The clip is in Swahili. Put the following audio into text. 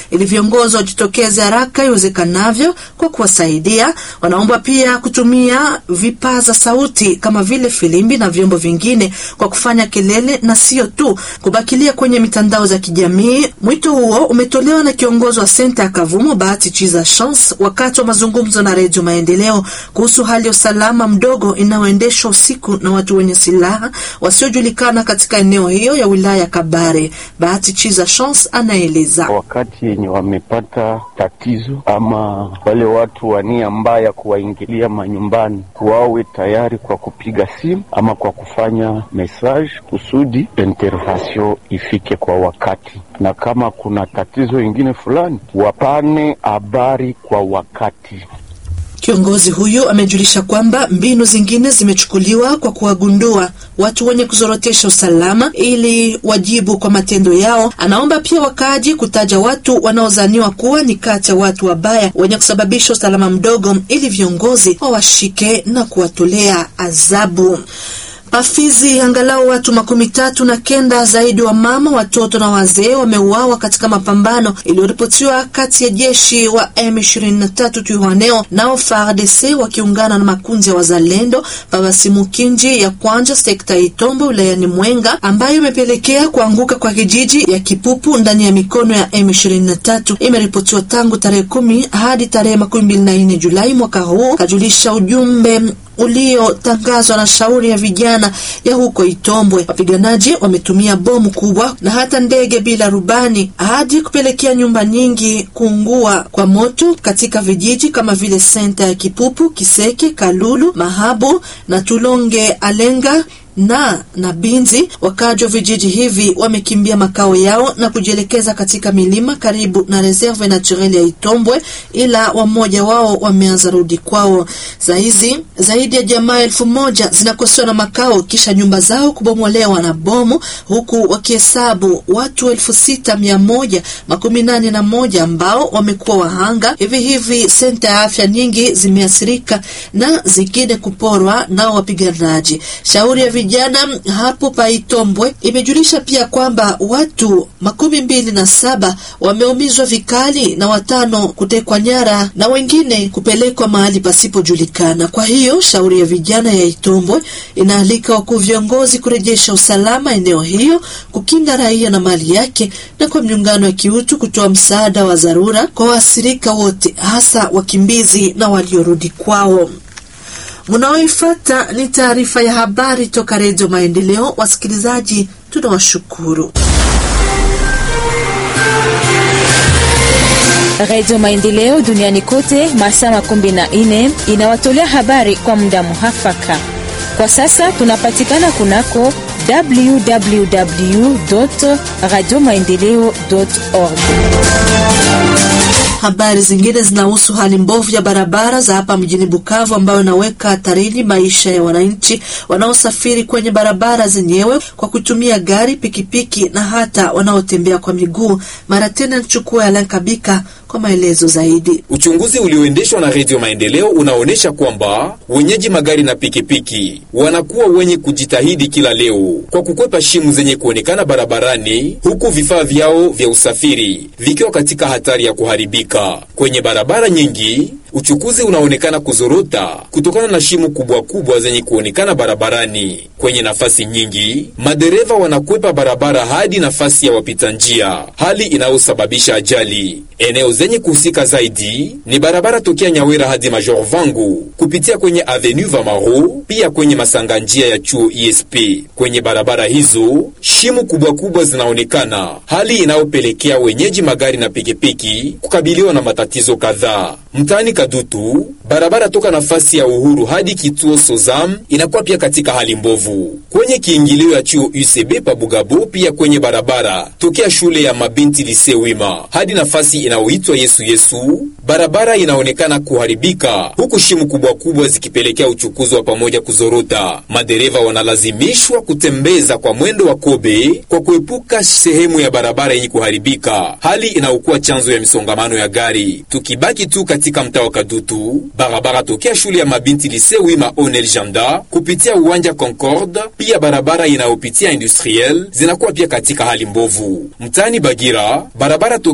ili viongozi wajitokeze haraka iwezekanavyo kwa kuwasaidia. Wanaomba pia kutumia vipaza sauti kama vile filimbi na vyombo vingine kwa kufanya kelele na sio tu kubakilia kwenye mitandao za kijamii. Mwito huo umetolewa na kiongozi wa senta ya Kavumo Bahati Chiza Chance wakati wa mazungumzo na Redio Maendeleo kuhusu hali ya usalama mdogo inayoendeshwa usiku na watu wenye silaha wasiojulikana katika eneo hiyo ya wilaya ya Kabare. Bahati Chiza Chance anaeleza. Wakati yenye wamepata tatizo ama wale watu wa nia mbaya kuwaingilia manyumbani, wawe tayari kwa kupiga simu ama kwa kufanya message kusudi intervention ifike kwa wakati, na kama kuna tatizo ingine fulani wapane habari kwa wakati. Kiongozi huyu amejulisha kwamba mbinu zingine zimechukuliwa kwa kuwagundua watu wenye kuzorotesha usalama ili wajibu kwa matendo yao. Anaomba pia wakaaji kutaja watu wanaozaniwa kuwa ni kati ya watu wabaya wenye kusababisha usalama mdogo ili viongozi wawashike na kuwatolea adhabu. Pafizi, angalau watu makumi tatu na kenda zaidi wa mama, watoto na wazee wameuawa katika mapambano iliyoripotiwa kati ya jeshi wa M23 Twirwaneho nao FARDC wakiungana na makundi ya wazalendo Pabasimukinji ya kwanja sekta ya Itombo wilayani Mwenga, ambayo imepelekea kuanguka kwa kijiji ya Kipupu ndani ya mikono ya M23. Imeripotiwa tangu tarehe kumi hadi tarehe makumi mbili na nne Julai mwaka huu, kajulisha ujumbe uliotangazwa na shauri ya vijana ya huko Itombwe. Wapiganaji wametumia bomu kubwa na hata ndege bila rubani hadi kupelekea nyumba nyingi kuungua kwa moto katika vijiji kama vile senta ya Kipupu, Kiseke, Kalulu, Mahabu na Tulonge Alenga na na Binzi. Wakaji wa vijiji hivi wamekimbia makao yao na kujielekeza katika milima karibu na reserve naturelle ya Itombwe, ila wamoja wao wameanza rudi kwao. Saizi zaidi ya jamaa elfu moja zinakosewa na makao kisha nyumba zao kubomolewa na bomu, huku wakihesabu watu elfu sita mia moja makumi nane na moja ambao wamekuwa wahanga. Hivi hivi senta ya afya nyingi zimeathirika na zingine kuporwa nao wapiganaji. Shauri ya vijana hapo Paitombwe imejulisha pia kwamba watu makumi mbili na saba wameumizwa vikali na watano kutekwa nyara na wengine kupelekwa mahali pasipojulikana. Kwa hiyo shauri ya vijana ya Itombwe inaalika wakuu viongozi kurejesha usalama eneo hiyo, kukinga raia na mali yake, na kwa miungano ya kiutu kutoa msaada wa dharura kwa waathirika wote, hasa wakimbizi na waliorudi kwao. Munaoifata ni taarifa ya habari toka Redio Maendeleo. Wasikilizaji, tunawashukuru. Redio Maendeleo duniani kote masaa makumi na nne inawatolea habari kwa muda muhafaka. Kwa sasa tunapatikana kunako www radio maendeleo org. Habari zingine zinahusu hali mbovu ya barabara za hapa mjini Bukavu ambayo inaweka hatarini maisha ya wananchi wanaosafiri kwenye barabara zenyewe kwa kutumia gari, pikipiki na hata wanaotembea kwa miguu. Mara tena nichukua Alan Kabika kwa maelezo zaidi. Uchunguzi ulioendeshwa na Redio Maendeleo unaonyesha kwamba wenyeji magari na pikipiki wanakuwa wenye kujitahidi kila leo kwa kukwepa shimu zenye kuonekana barabarani, huku vifaa vyao vya usafiri vikiwa katika hatari ya kuharibika kwenye barabara nyingi. Uchukuzi unaonekana kuzorota kutokana na shimu kubwa kubwa zenye kuonekana barabarani. Kwenye nafasi nyingi, madereva wanakwepa barabara hadi nafasi ya wapita njia, hali inayosababisha ajali. Eneo zenye kuhusika zaidi ni barabara tokea Nyawera hadi Major Vangu kupitia kwenye Avenue Vamaro, pia kwenye masanga njia ya chuo ISP. Kwenye barabara hizo shimu kubwa kubwa zinaonekana, hali inayopelekea wenyeji magari na pikipiki kukabiliwa na matatizo kadhaa. Mtaani Kadutu, barabara toka nafasi ya Uhuru hadi kituo Sozam inakuwa pia katika hali mbovu. Kwenye kiingilio ya chuo UCB pa Bugabo, pia kwenye barabara tokea shule ya mabinti Lise Wima hadi nafasi inayoitwa Yesu Yesu, barabara inaonekana kuharibika, huku shimu kubwa kubwa zikipelekea uchukuzi wa pamoja kuzorota. Madereva wanalazimishwa kutembeza kwa mwendo wa kobe kwa kuepuka sehemu ya barabara yenye kuharibika, hali inayokuwa chanzo ya misongamano ya gari. Tukibaki tu katika mtaa wa Kadutu, barabara tokea shule ya mabinti Lise Wima Onel Janda kupitia uwanja Concorde, pia barabara inayopitia Industriel zinakuwa pia katika hali mbovu. Mtaani Bagira, barabara